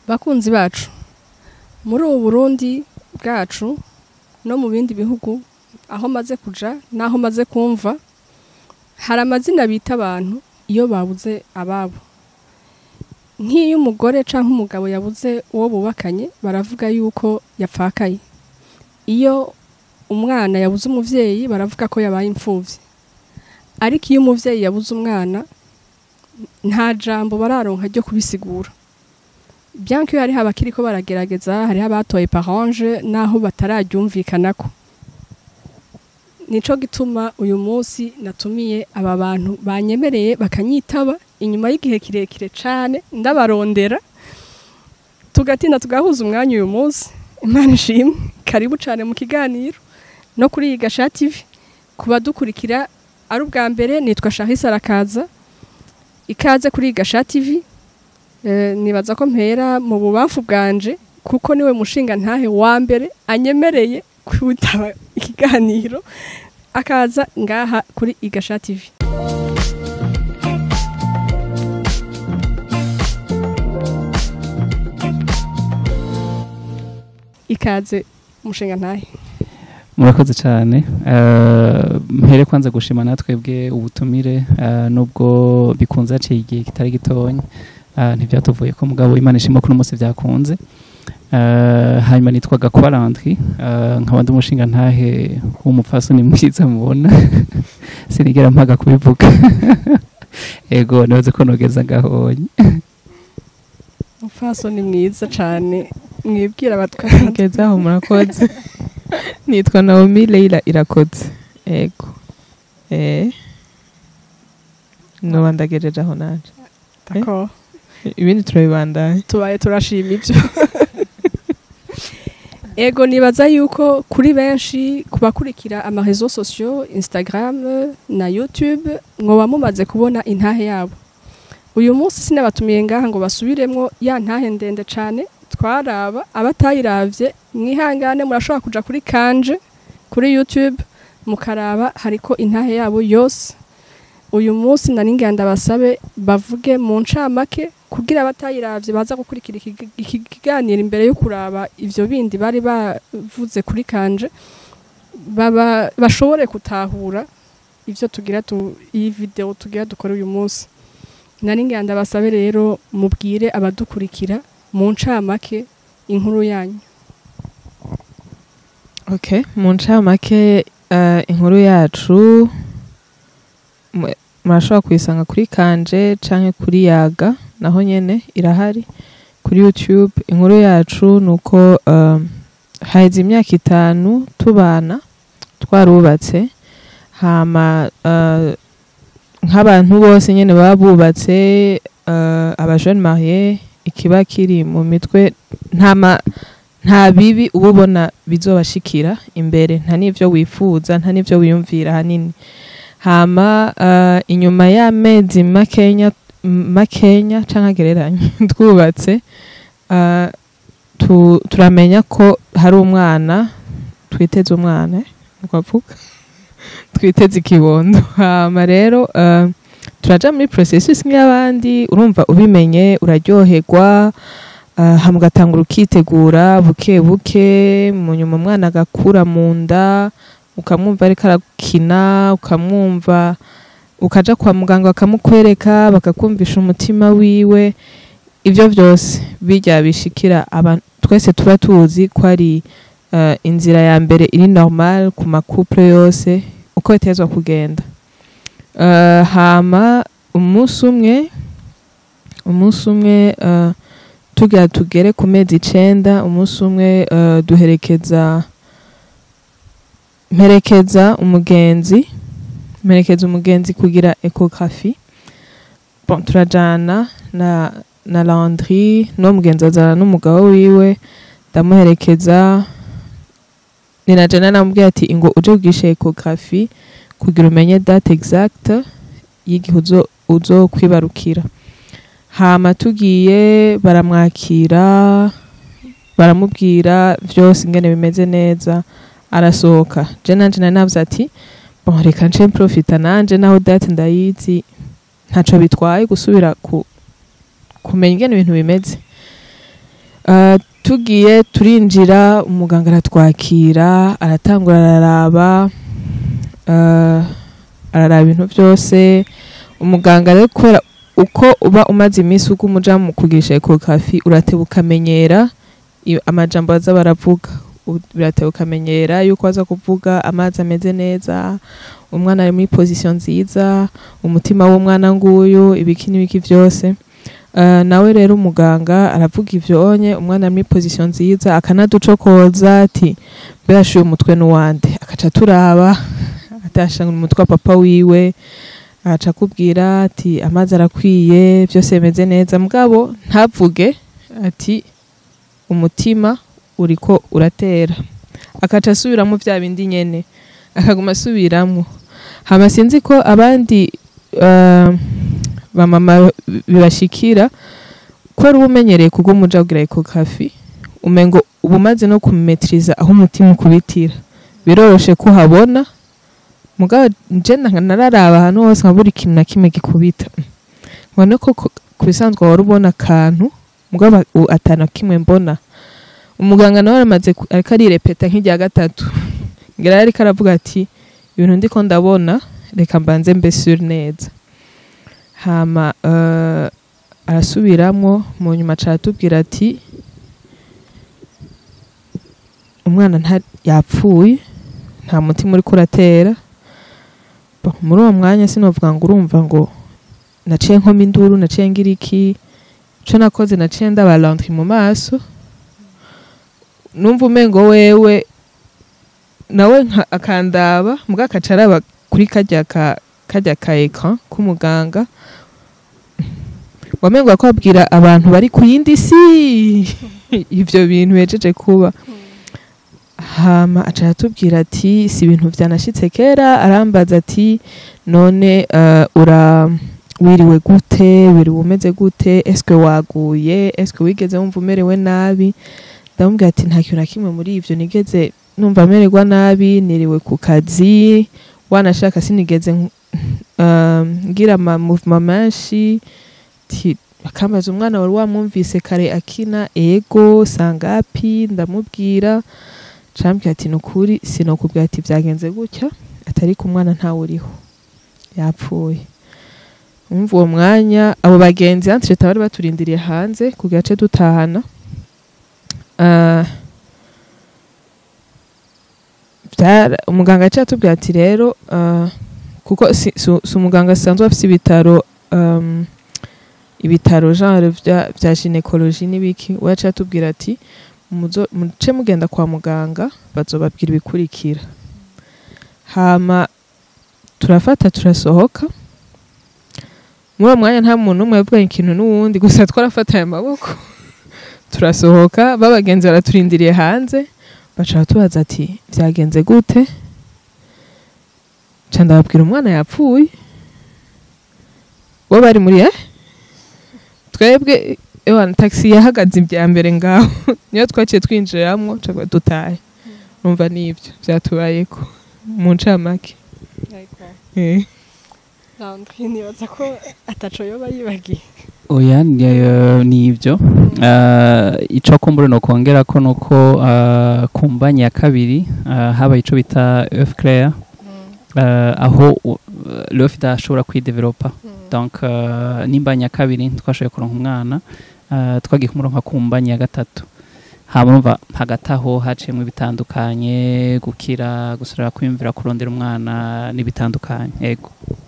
bakunzi bacu muri ubu burundi bwacu no mu bindi bihugu aho maze kuja n'aho maze kumva hari amazina bita abantu iyo babuze ababo nk'iyo umugore cyangwa umugabo yabuze uwo bubakanye baravuga yuko yapfakaye iyo umwana yabuze umuvyeyi baravuga ko yabaye imfuvyi ariko iyo umuvyeyi yabuze umwana nta jambo bararonka ryo kubisigura bien que hariho abakiriko baragerageza hariho abatoye parange naho batararyumvikanako nico gituma uyu munsi natumiye aba bantu banyemereye bakanyitaba inyuma y'igihe kirekire cane ndabarondera tugatinda tugahuza umwanya uyu munsi imana ishimwe karibu cane mu kiganiro no kuri iyi gasha tv ku badukurikira ari ubwa mbere nitwa shahisa arakaza ikaze kuri iyi gasha tv Eh, nibaza ko mpera mu bubamfu bwanje kuko niwe mushinga ntahe wa mbere anyemereye kwitaba ikiganiro akaza ngaha kuri igasha tv ikaze mushinga ntahe murakoze cyane Eh, mpere kwanza gushima natwebwe ubutumire eh, nubwo bikunze haciye igihe kitari gitonya eh, ntibyatuvuye ko mugabo imana ishima ko uno munsi byakunze Eh, hanyuma nitwa gakwa landri eh, nkaba ndi umushinga ntahe w'umupfasoni mwiza mubona sinigera mpaga kubivuga ego nibaze ko nogeza ngahonye umfaso ni mwiza cane mwibwira abatwara ngezaho murakoze nitwa naomi leila irakoze ego eh noba ndagejeje aho naje D'accord. ibindi turabibandanya tubaye turashima ibyo ego nibaza yuko kuri benshi ku bakurikira amarezo sosiyo instagram na youtube mwoba mumaze kubona intahe yabo uyu munsi sinabatumiye ngaha ngo basubiremwo ya ntahe ndende cane twaraba abatayiravye mwihangane murashobora kuja kuri kanje kuri youtube mukaraba hariko intahe yabo yose uyu munsi nari ngira ndabasabe bavuge mu ncamake kugira abatayiravye baza gukurikira iki- iki kiganiro imbere yo kuraba ivyo bindi bari bavuze kuri kanje baba bashobore gutahura ivyo tugira tu, iyi video tugira dukora uyu munsi nari ngira ndabasabe rero mubwire abadukurikira mu ncamake inkuru yanyu okay mu ncamake eh, inkuru yacu mu- murashobora kuyisanga kuri kanje canke kuri yaga naho nyene irahari kuri youtube inkuru yacu ni uko um, haheze imyaka itanu tubana twarubatse hama uh, nk'abantu bose nyene baba bubatse uh, aba jeune marié ikiba kiri mu mitwe nta ma nta bibi uba ubona bizobashikira imbere nta n'ivyo wifuza nta n'ivyo wiyumvira hanini hama uh, inyuma y'amezi makenya m- makenya canke agereranye twubatse uh, tu, turamenya ko hari umwana twiteze umwana eh, nukwavuga twiteze ikibondo hama rero uh, turaja muri processus nk'iy'abandi urumva ubimenye uraryoherwa uh, hama ugatangura ukitegura buke buke mu nyuma umwana agakura mu nda ukamwumva ariko arakina ukamwumva ukaja kwa muganga bakamukwereka bakakumvisha umutima wiwe ivyo vyose birya bishikira abantu twese tuba tuzi ko ari uh, inzira ya mbere iri normal ku makouple yose uko bitezwa kugenda uh, hama umunsi umwe umunsi umwe uh, tugira tugere ku mezi icenda umunsi umwe uh, duherekeza mperekeza umugenzi mperekeza umugenzi kugira ecography bon turajana na na Landry no mugenzi azana n'umugabo wiwe ndamuherekeza ninajana namubwira ati ingo uje kugisha ecography kugira umenye date exact y'igihe uzo uzo kwibarukira hama tugiye baramwakira baramubwira vyose ingene bimeze neza arasohoka je nanje nari navuze ati bon reka nce profita nanje naho date ndayizi ntaco bitwaye gusubira ku kumenya ingene ibintu bimeze tugiye turinjira umuganga aratwakira aratangura araraba eh, araraba ibintu byose umuganga rero kubera uko uba umaze iminsi uko umuja mu kugirisha ekokafi urateba ukamenyera i- amajambo baza baravuga U- birateba ukamenyera yuko baza kuvuga amazi ameze neza umwana ari muri position nziza umutima w'umwana nguyu ibiki n'ibiki byose Uh, nawe rero umuganga aravuga ivyo onye umwana ari muri position nziza akanaducokoza ati mbeyashuye umutwe n'uwande akaca turaba atasha umutwe wa papa wiwe aca akubwira ati amazi arakwiye byose bimeze neza mugabo ntavuge ati umutima uriko uratera akaca asubiramo bya bindi nyene akaguma asubiramo hama sinzi ko abandi uh, bamama bibashikira ko ari umenyereye kubwo umuja kugira ekokafi umengo uba umaze no kumetiriza aho umutima ukubitira biroroshe ko uhabona mugabo nje na- nararaba ahantu hose nkabura ikintu na kimwe gikubita mbone ko ku- ku bisanzwe wari ubona akantu mugabo u- atana kimwe mbona umuganga nawe aramaze ku- ariko arirepeta nk'irya gatatu ngira ariko aravuga ati ibintu ndiko ndabona reka mbanze mbesure neza hama uh, arasubiramwo mu nyuma aca aratubwira ati umwana nta yapfuye nta mutima uriko uratera Bo, muri uwo mwanya sinovuga ngo urumva ngo naciye nkoma induru naciye ngira iki ico nakoze naciye ndaba laundry mu maso numva umengo wewe nawe nka- akandaba muga akaca araba kuri karya ka karya ka ekran k'umuganga wamengo akabwira abantu bari ku yindi si ivyo bintu hejeje kuba hama aca aratubwira ati si ibintu vyanashitse kera arambaza ati none uh, ura wiriwe gute wiriwe umeze gute eske waguye eske wigeze wumva umerewe nabi ndamubwira ati nta kintu na kimwe muri ivyo nigeze numva mererwa nabi niriwe ku kazi wanashaka sinigeze um, ngira ama movement menshi ti akambaza umwana wari wamwumvise kare akina ego sangapi ndamubwira cambwira ati nukuri sinokubwira ati vyagenze gutya atari ku mwana ntawe uriho yapfuye umva uwo mwanya abo bagenzi antreta bari baturindiriye hanze ku gace dutahana uh, vyara- umuganga yaciye atubwira ati rero uh, kuko si, si, si umuganga asanzwe afise ibitaro um, ibitaro genre vya, vya gynecologie n'ibiki we yaciye atubwira ati muzo- muce mugenda kwa muganga bazobabwira ibikurikira hama turafata turasohoka muri uwo mwanya nta muntu n'umwe yavuganye ikintu n'uwundi gusa twarafatanye amaboko turasohoka babagenzi baraturindiriye hanze baca batubaza ati vyagenze gute ca ndababwira umwana yapfuye bo bari muri eh twebwe ewana taxi yahagaze ibya mbere ngaho niyo twaciye twinjiramwo cagwa dutahe numva nivyo vyatubayeko mu ncamake Eh. Landry nibaza ko ataco yoba yibagiye oya ni eh, ni ibyo Ah, ico kumbure no kongera ko nuko ah, ku mbanyi ya kabiri ah, habaye ico bita œuf clair ah, aho u- l'œuf idashobora kwidevelopa donc uh, n'imbanyi ya kabiri twashoboye kuronka umwana uh, twagiye kumuronka ku mbanyi ya gatatu hama urumva hagati aho haciyemwo ibitandukanye gukira gusubira kwiyumvira kurondera umwana n'ibitandukanye yego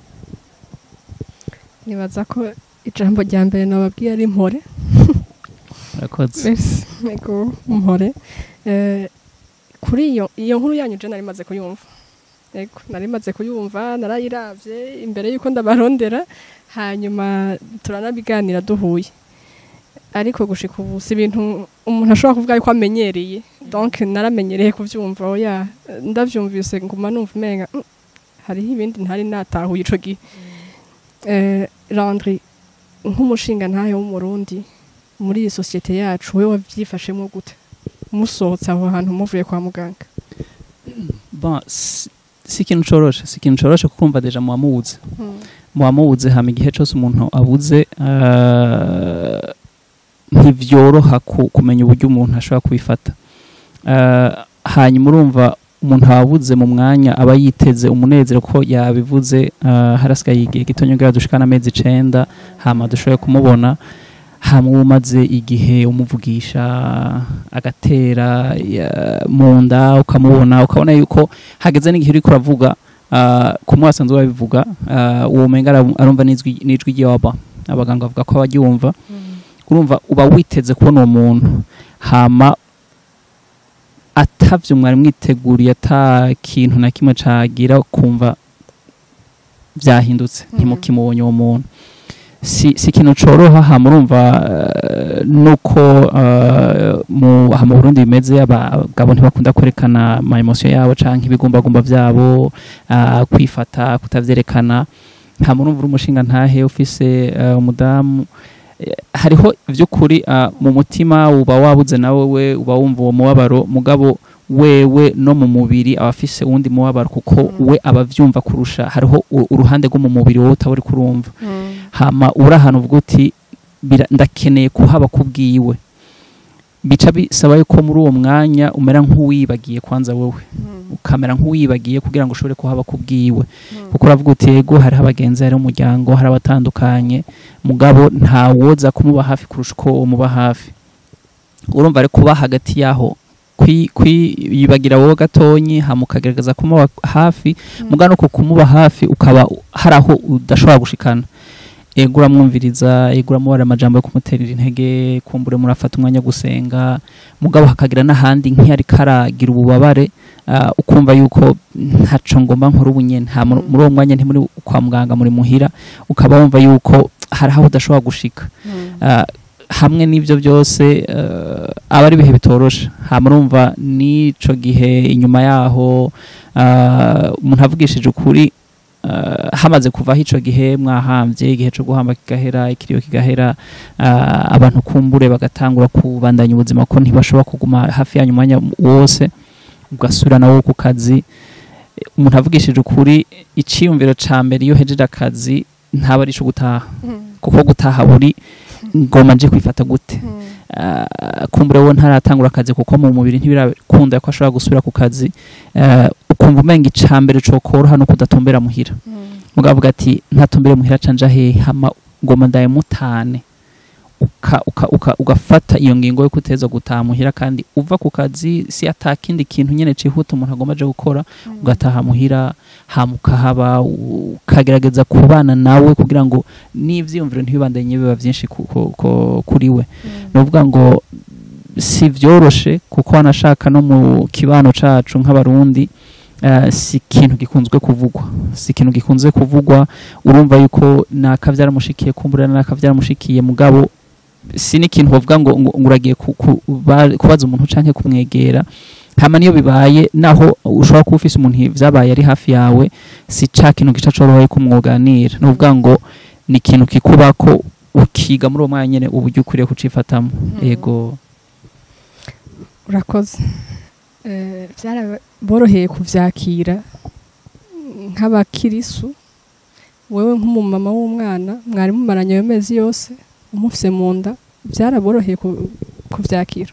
nibaza ko ijambo rya mbere nababwiye ari mpore urakoze Merci. ego mpore Eh, kuri iyo iyo nkuru yanyu je nari maze kuyumva ego nari maze kuyumva narayiravye imbere yuko ndabarondera hanyuma turanabiganira duhuye ariko gushika ubu si ibintu umuntu ashobora kuvuga yuko amenyereye donc naramenyereye kuvyumva oya ndavyumvise nguma numva umenga "Mm, hariho ibindi ntari natahuye ico gihe eh, Landry nk'umushinga ntahe w'umurundi muri iyi sosiyete yacu we wavyifashemwo gute musohotse aho hantu muvuye kwa muganga bon si si ikintu coroshe si ikintu coroshe kuko umva deja muba mubuze muba mubuze hama igihe cose umuntu abuze ah, ntivyoroha ku- kumenya uburyo umuntu ashobora kubifata Eh, hanyuma urumva umuntu ababuze mu mwanya aba yiteze umunezero ko yabivuze eh, harasigaye igihe gito nyongera dushikana amezi icenda hama dushoboye kumubona hama uba umaze igihe umuvugisha agatera ya- mu nda ukamubona ukabona yuko hageze n'igihe uriko uravuga uh, kumwe wasanzwe babivuga uh, uwo menga ara- arumva n'ijwi n'ijwi ry'aba abaganga bavuga ko abaryumva urumva uba witeze kubona uwo muntu hama atavyo mwari mwiteguriye ata kintu na kimwe cagira kumva vyahindutse Mhm. ntimukimubonye uwo muntu si, si ikintu coroha hama urumva uh, nuko uh, mu, aha mu Burundi bimeze abagabo ntibakunda kwerekana ama emotion yabo canke ibigumbagumba vyabo uh, kwifata kutavyerekana hama urumva uri umushinga ntahe ufise uh, umudamu Eh, hariho vy'ukuri uh, mu mutima uba wabuze nawe we uba wumva uwo mubabaro mugabo wewe no mu mubiri aba afise uwundi mubabaro kuko Mm. we aba avyumva kurusha hariho u- uruhande rwo mu mubiri wowe utaba uri kurumva hama uri ahantu uvuga uti "Bira- ndakeneye kuhaba kubwiwe bica bisaba yuko muri uwo mwanya umera nk'uwibagiye kwanza wowe ukamera nk'uwibagiye kugira ngo ushobore kuhaba kubwiwe kuko uravuga uti yego hariho abagenzi hariho umuryango hari abatandukanye mugabo ntawoza kumuba hafi kurusha uko umuba hafi urumva ari kuba hagati yaho kwi- kwiyibagira wowe gatonyi hama ukagerageza kumuba hafi mugabo nuko kumuba hafi ukaba hari aho udashobora gushikana ego uramwumviriza ego uramubara amajambo yo kumuterera intege kumbure murafata umwanya wo gusenga mugabo hakagira n'ahandi nk'iyari karagira ububabare ah, ukumva yuko ntaco ngomba nkora ubu nyene ha muri muri uwo mwanya ntimuri kwa muganga muri muhira ukaba wumva yuko hari aho udashobora gushika Ah, hamwe n'ivyo byose eh, aba ari ibihe bitoroshe hama urumva n'ico gihe inyuma yaho ah, umuntu avugishije ukuri ah, hamaze kuvaho ico gihe mwahambye igihe co guhamba kigahera ikiriyo kigahera ah, abantu kumbure bagatangura kubandanya ubuzima ko ntibashobora kuguma hafi yanyu umwanya wose ugasubira nawo ku kazi umuntu avugishije ukuri iciyumviro ca mbere iyo hejeje akazi ntaba ari ico gutaha kuko gutaha buri ngoma nje kwifata gute Ah, kumbure wo ntaratangura akazi kuko mu mubiri ntibirakunda ko ashobora gusubira ku kazi Ah, ukumva umenga icambere cokoroha no kudatumbera muhira mugavuga ati ntatumbere muhira canja hehe hama ngoma ndaye mutane uka, uka, uka, ugafata iyo ngingo yo kuteza gutaha muhira kandi uva ku kazi si atakindi kintu nyene cihuta umuntu agomba aje gukora ugataha muhira hama ukahaba ukagerageza kubana nawe kugira ngo n'ivyiyumviro ntibibandanye biba vyinshi ku- ku- ku- kuri we ni ukuvuga ngo si vyoroshe kuko wanashaka no mu kibano cacu nk'abarundi eh, si ikintu gikunzwe kuvugwa si ikintu gikunze kuvugwa urumva yuko naka vyaramushikiye kumbura naka vyaramushikiye mugabo si n'ikintu bavuga ngo ngo ngo uragiye ku- ku- ba- kubaza umuntu canke kumwegera hama niyo bibaye naho ushobora kuba ufise umuntu vyabaye ari hafi yawe si ca kintu gica corohoye kumwoganira ni ukuvuga ngo ni ikintu kikubako ukiga muri uwo mwanya nyene uburyo ukwiriye kucifatamo yego urakoze Eh, byaraboroheye kuvyakira nk'abakirisu wewe nk'umumama w'umwana mwari mumaranye ayo mezi yose umufise mu nda byaraboroheye ku- kuvyakira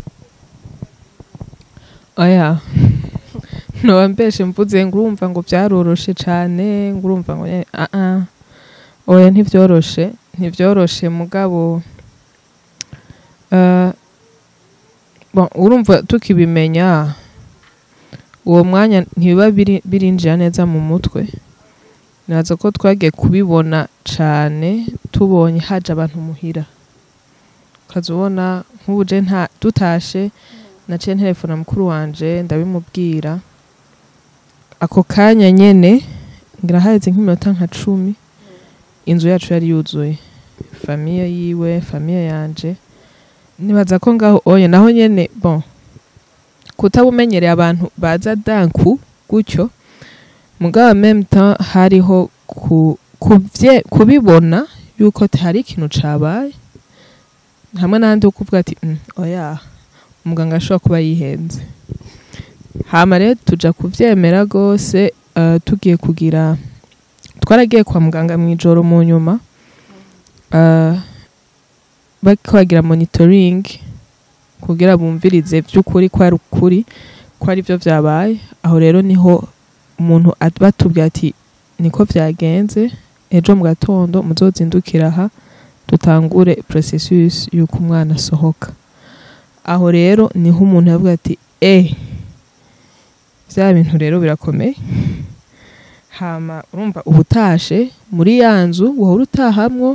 oya ntoba mbeshe mvuze ngo urumva ngo byaroroshe cane ngo urumva ngo eh, ah ah oya ntibyoroshe ntibyoroshe mugabo eh, bon, urumva tukibimenya uwo mwanya ntibiba biri- birinjira neza mu mutwe naza ko twagiye kubibona cane tubonye haje abantu muhira ukaza ubona nk'ubu je nta dutashe naciye ntelefona mukuru wanje ndabimubwira ako kanya nyene ngira haheze nk'iminota nka cumi inzu yacu yari yuzuye famiye yiwe famiye yanje nibaza ko ngaho oye naho nyene bon kutabumenyereye abantu baza danku gutyo mugabo meme temps hariho ku, kubye, kubibona yuko hari ikintu cabaye hamwe n'ahandi ho kuvuga ati mm, oya umuganga ashobora kuba yihenze hama rero tuja kuvyemera rwose uh, tugiye kugira twaragiye kwa muganga mu ijoro mu nyuma uh, bariko bagira monitoring kugira bumvirize vy'ukuri ko ari ukuri ko ari byo vyabaye aho rero niho umuntu at- batubwira ati niko vyagenze ejo mu gatondo muzozindukira aha dutangure processus y'uko umwana asohoka aho rero niho umuntu yavuga ati eh vya bintu rero birakomeye hama urumva ubutashe muri ya nzu wahora utahamwo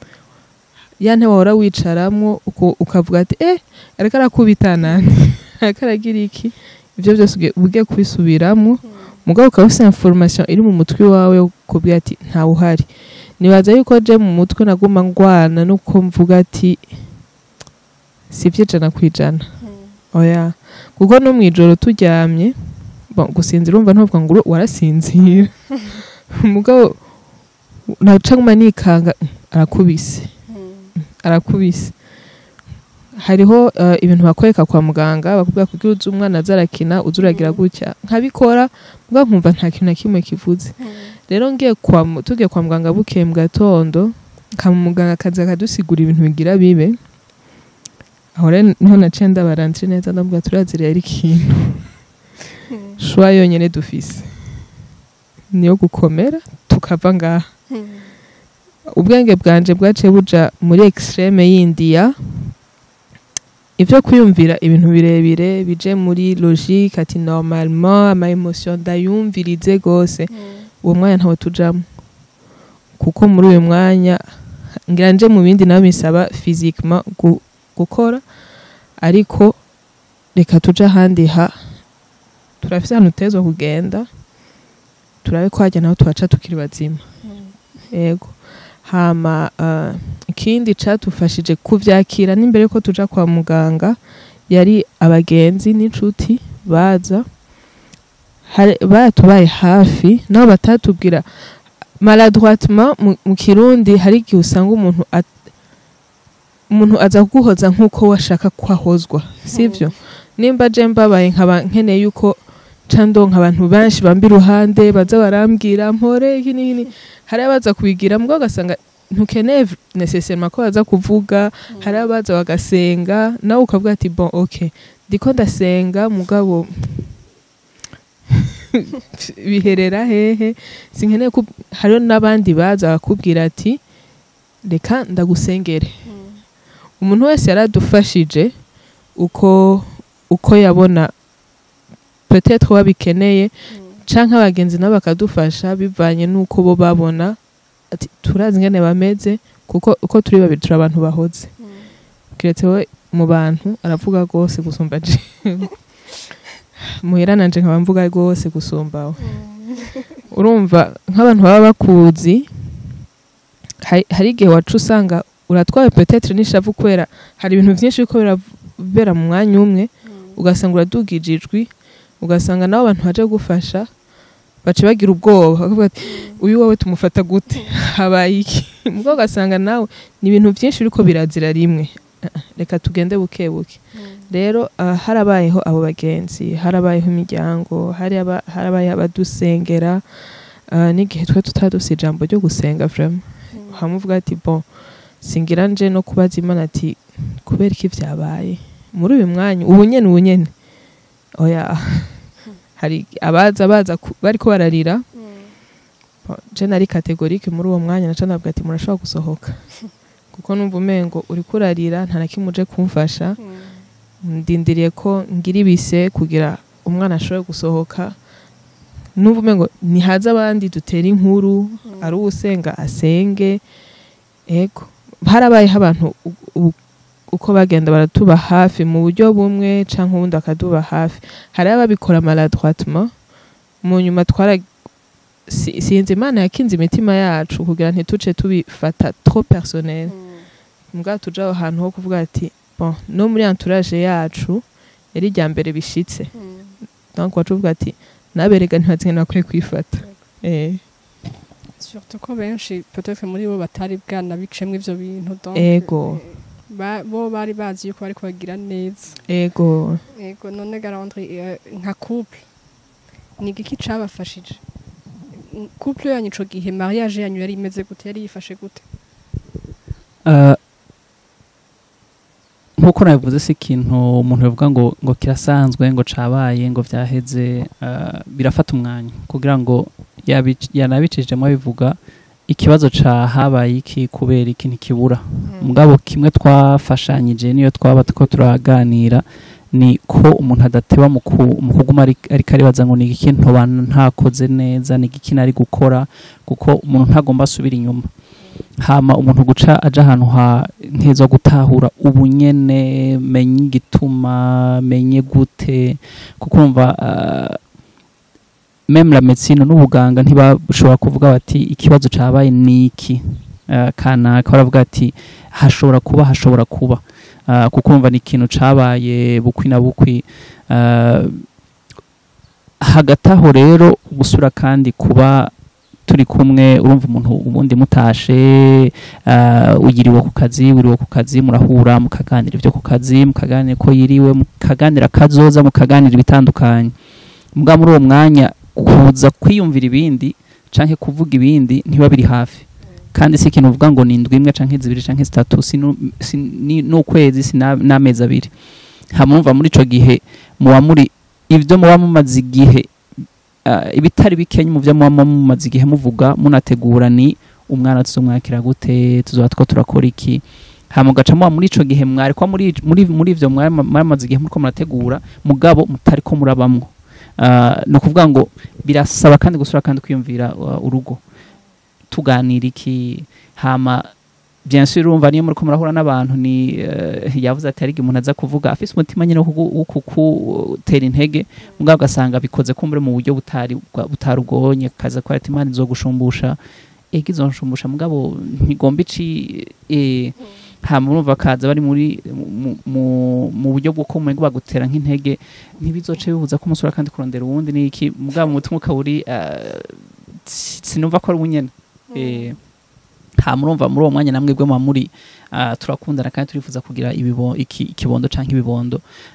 ya ntebe wahora wicaramwo uko- ukavuga ati eh ariko arakubitana ariko aragira iki ivyo byose ugiye- uba ugiye kubisubiramwo mugabo ukaba ufite information iri mu mutwe wawe yo kubwira ati ntawe uhari nibaza yuko je mu mutwe naguma ngwana nuko mvuga ati sivyo ijana ku ijana oya kuko no mw'ijoro turyamye bon, gusinzira urumva ntuvuga ngo uru- warasinzira mugabo naca nguma nikanga arakubise arakubise hariho eh, ibintu bakwereka kwa muganga bakubwira kugira uzi umwana aza arakina uza uragira gutya nkabikora mugabo nkumva nta kintu na kimwe kivuze rero ngiye kwa mu- tugiye kwa muganga bukeye mu gatondo kama muganga akaza akadusigura ibintu bigira bibe aho rero niho naciye ndabarandire neza ndabwira turazira yari ikintu shwa yonyene dufise niyo gukomera tukava ngaha ubwenge bwanje bwaciye buja muri extreme y'indiya ivyo kwiyumvira ibintu birebire bije muri logique ati normalement ama emotion ndayumvirize gose uwo mwanya ntawe tujamo kuko muri uyu mwanya ngira nje mu bindi nawe bisaba physiquement gu, gukora ariko reka tuje ahandi ha turafise ahantu tezwa kugenda turabe ko hajya naho tuhaca tukiri bazima yego hama uh, ikindi catufashije kuvyakira n'imbere ko tuja kwa muganga yari abagenzi n'inshuti baza Hari- baratubaye hafi nabo batatubwira maladroitement mu, mu kirundi hari igihe usanga umuntu at- umuntu aza kuguhoza nk'uko washaka kwahozwa sivyo nimba je mbabaye nkaba nkeneye yuko ca ndonka abantu benshi bamba iruhande baza barambwira mpore iki n'iki hari abaza kubigira mbwo ugasanga ntukeneye v- necessairement ko baza kuvuga hari abaza bagasenga nawe ukavuga ati bon ok ndiko ndasenga mugabo biherera hehe sinkeneye ko hariho n'abandi baza bakubwira ati reka ndagusengere umuntu wese yaradufashije uko uko yabona peut-être babikeneye canke abagenzi nabo bakadufasha bivanye n'uko bo babona ati turazi ingene bameze kuko uko turi babiri turi abantu bahoze kiretse we mu bantu aravuga rwose gusumba je muhira nanje nkaba mvuga rwose gusumba we urumva nk'abantu baba bakuzi hari hari igihe waca usanga uratwawe peut-être n'ishavu kubera hari ibintu vyinshi biriko birabera mu mwanya umwe ugasanga uradugije ijwi ugasanga nabo abantu baje gufasha baca bagira ubwoba bakavuga ati uyu wowe tumufata gute habaye iki mubwo ugasanga nawe ni ibintu byinshi biriko birazira rimwe Ah, ah, reka tugende buke buke rero ah, harabayeho abo bagenzi harabayeho imiryango haraba- harabayeho abadusengera ah, n'igihe twe tutaduse ijambo ryo gusenga vraiment hamwe uvuga ati bon singira nje no kubaza imana ati kubera iki vyabaye muri uyu mwanya ubu nyene ubu nyene oya hari abaza baza ku- bariko bararira Bon, je nari kategorike muri uwo mwanya naca ndavuga ati murashobora gusohoka kuko numva umengo uriko urarira nta na kimwe uje kumfasha ndindiriye ko ngira ibise kugira umwana ashobore gusohoka numva umengo nihaze abandi dutera inkuru ari uwusenga asenge ego harabayeho abantu u- u- uko bagenda baratuba hafi mu buryo bumwe canke ubundi akaduba hafi hari ababikora maladroitement mu nyuma twara si- sinzi imana yakinze imitima yacu kugira ntituce tubifata trop personnel mbwa tuja aho hantu ho kuvuga ati bon no muri entourage yacu yari irya mbere bishitse donc wacu uvuga ati naberega ntibazinge nakwiye kwifata eh surtout ko benshi peut-être muri bo batari bwanabicemwo ivyo bintu donc Ego. eh, ba- bo bari bazi yuko bariko bagira neza ego yego none garandri eh, nka couple ni igiki cabafashije N- couple yanyu ico gihe mariage yanyu yari imeze gute yari yifashe gute Uh, nk'uko nabivuze si ikintu umuntu yavuga ngo ngo kirasanzwe ngo cabaye ngo vyaheze uh, birafata umwanya kugira ngo yabic- yanabicishijemo bivuga ikibazo ca habaye iki kubera iki ntikibura mugabo kimwe twafashanyije niyo twaba tuko turaganira ni ko umuntu adateba mu ku- mu kuguma ari- ariko aribaza ngo ni iki ntoba ntakoze neza ni iki nari gukora kuko umuntu ntagomba asubira inyuma hama umuntu guca aja ahantu ha nteza gutahura ubunyene menye igituma menye gute kuko urumva uh, meme la medicine n'ubuganga ntibashobora kuvuga bati ikibazo cabaye ni iki uh, kanaka baravuga ati hashobora kuba hashobora kuba uh, kuko urumva ni ikintu cabaye bukwi na bukwi uh, hagati aho rero gusura kandi kuba turi kumwe urumva umuntu ubundi mutashe uh, uyiriwe ku kazi wiriwe ku kazi murahura mukaganira ibyo ku kazi mukaganira ko yiriwe mukaganira kazoza mukaganira ibitandukanye mbwa muri uwo mwanya kuza kwiyumvira ibindi canke kuvuga ibindi ntiba biri hafi kandi si ikintu uvuga ngo ni indwi imwe canke zibiri canke zitatu si nu- si ni- n'ukwezi si na- n'amezi abiri hamumva muri ico gihe muba muri ivyo muba mumaze igihe uh, ibitari bikenya mu byo muba mumaze igihe muvuga munategura ni umwana tuzomwakira gute tuzoba two turakora iki hama ugaca muba muri ico gihe mwari ko muri muri muri ivyo mwari mwamaze igihe muriko murategura mugabo mutari ko murabamwo uh, ni ukuvuga ngo birasaba kandi gusura kandi kwiyumvira uh, urugo tuganira iki hama bien sûr urumva niyo muriko murahura n'abantu ni uh, yavuze ati hari igihe umuntu aza kuvuga afise umutima nyine wo kugu- wo kukutera intege mugabo ugasanga bikoze kumbure mu buryo butari bwa- butarugonye kaza ko ati imana izogushumbusha ega izonshumbusha mugabo ntigomba ici eh, hama urumva kaza bari muri mu- mu- mu buryo bwo kumenya bagutera nk'intege ntibizoce bibuza ko umusura kandi kurondera uwundi ni iki mugabo mu mutima ukaba uri uh, sinumva ko ari ubunyene eh, hama urumva muri uwo mwanya namwe bwe muba muri uh, turakundana kandi turifuza kugira ibibo, iki, ikibondo canke ibibondo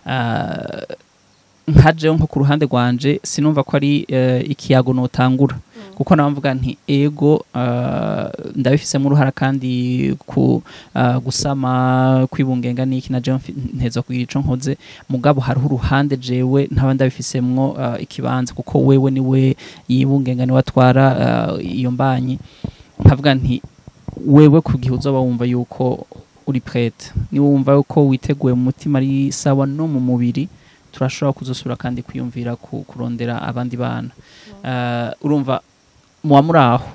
uh, nkajeho nko ku ruhande rwanje sinumva ko ari uh, ikiyago notangura kuko nawe mvuga nti ego uh, ndabifisemo uruhara kandi ku uh, gusama kwibungenga niki na jewe mfi- nteza kugira ico nkoze mugabo hariho uruhande jewe ntaba ndabifisemwo uh, ikibanza kuko wewe niwe yibungenga niwe atwara uh, iyo mbanyi nkavuga nti wewe ku gihe uzoba wumva yuko uri prete niwe wumva yuko witeguye mu mutima ari sawa no mu mubiri turashobora kuzosura kandi kwiyumvira ku, kurondera abandi bana uh, urumva muba muri aho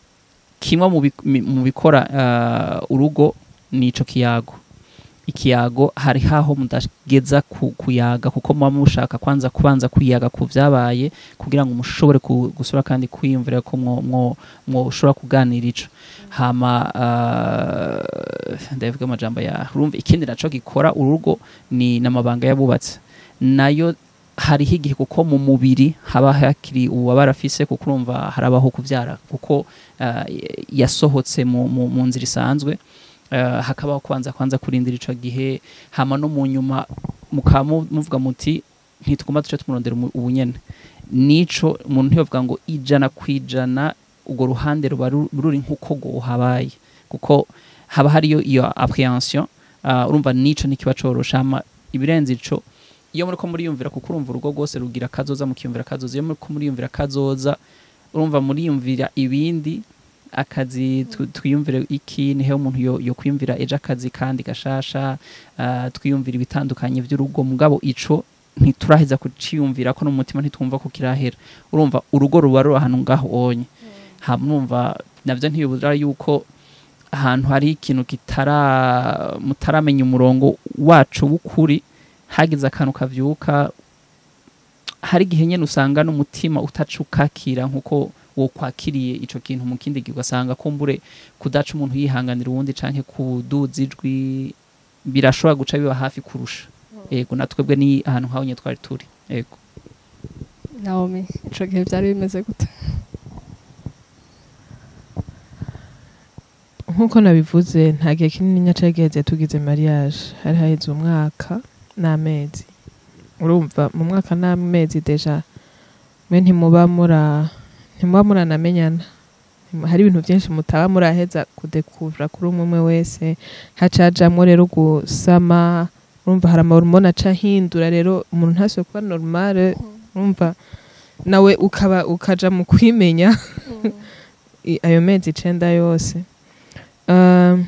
kimwe mu bi- mi- mu bikora uh, urugo ni ico kiyago ikiyago hari haho mudageza ku, kuyaga kuko muba mushaka kwanza kubanza kuyaga ku vyabaye kugira ngo mushobore ku- gusura kandi kwiyumvira ko mwo- mwo- mwoshobora kuganira ico hama uh, ndavuga amajambo ya urumva ikindi naco gikora urugo ni n'amabanga y'abubatsi nayo hariho igihe kuko mu mubiri haba hakiri ububabare afise kuko urumva harabaho kuvyara kuko uh, yasohotse mu, mu, mu nzira isanzwe uh, hakabaho kwanza kwanza kurindira ico gihe hama no mu nyuma mukaba mu- muvuga muti ntitugomba duce tumurondera umu- ubunyene nico umuntu ntiyovuga ngo ijana kwijana urwo ruhande ruba ru- ruri nk'uko go habaye kuko haba hariyo iyo apprehension uh, urumva nico nikiba corosha hama ibirenze ico iyo muriko muriyumvira kuko urumva urugo rwose rugira kazoza mukiyumvira kazoza iyo muriko muriyumvira kazoza urumva muriyumvira ibindi akazi tu- twiyumvire iki nihe umuntu yo, yo kwiyumvira ejo akazi kandi gashasha uh, twiyumvira ibitandukanye vy'urugo mugabo ico ntituraheza kuciyumvira ko no mu mutima ntitwumva ko kirahera urumva urugo ruba ruri ahantu ngaho onye hamwumva navyo ntibibura yuko ahantu hari ikintu kitara mutaramenya umurongo wacu w'ukuri hagize akantu kavyuka hari igihe nyene usanga n'umutima utaca ukakira nkuko wokwakiriye ico kintu mu kindi gihe ugasanga kumbure kudaca umuntu yihanganira uwundi canke kuduza ijwi birashobora guca biba hafi kurusha yego natwebwe ni ahantu nk'aho nyene twari turi yego naomi ico gihe vyari bimeze gute nk'uko nabivuze nta gihe kinini nyacageze tugize mariage hari haheze umwaka n'amezi urumva mu mwaka n'amezi deja mwe ntimuba mura ntimuba muranamenyana hari ibintu byinshi mutaba muraheza kudekuvura kuri umwe umwe wese hacajamwo rero gusama urumva hari amahormone aca ahindura rero umuntu ntasuye kuba normale urumva nawe ukaba ukaja mu kwimenya i- ayo mezi icenda yose Um,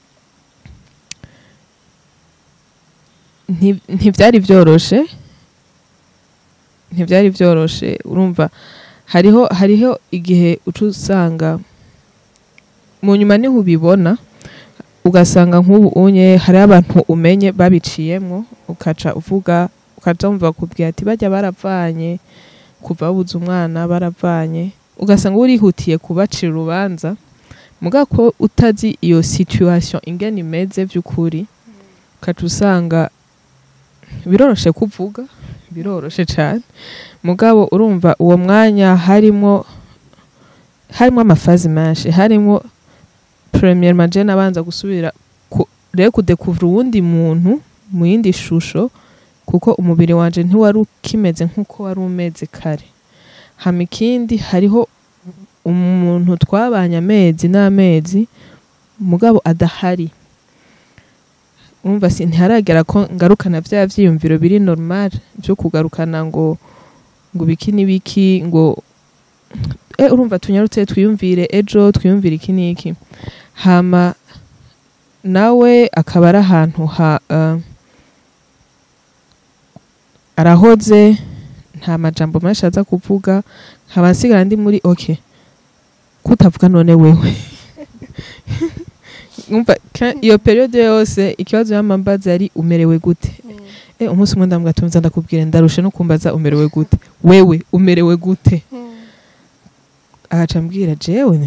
nti- ntivyari vyoroshe ntivyari vyoroshe urumva hariho hariho igihe uca usanga mu nyuma niho ubibona ugasanga nk'ubu unye hariho abantu umenye babiciyemwo ukaca uvuga ukaca wumva bakubwira ati bajya baravanye kuva babuze umwana baravanye ugasanga urihutiye kubacira urubanza muga ko utazi iyo situation ingene imeze vy'ukuri ukaca usanga biroroshe kuvuga biroroshe cane mugabo urumva uwo mwanya harimo harimo amafazi menshi harimo premier majene abanza gusubira ku- rero kudekuvura uwundi muntu mu yindi shusho kuko umubiri wanje ntiwari ukimeze nk'uko wari umeze kare hama ikindi hariho umuntu twabanye amezi n'amezi mugabo adahari umva si ntiharagera ko ngarukana vya vyiyumviro biri normal vyo kugarukana ngo ngo biki n'ibiki ngo e urumva tunyarutse twiyumvire ejo twiyumvire iki n'iki hama nawe akaba ari ahantu ha uh, arahoze nta majambo menshi aza kuvuga nkaba nsigara ndi muri okay kutavuga none wewe umva ka- iyo periode yose ikibazo y'amambaza yari umerewe gute e umunsi umwe ndambwira tumza ndakubwira ndarushe no kumbaza umerewe gute wewe umerewe gute agaca ambwira jewe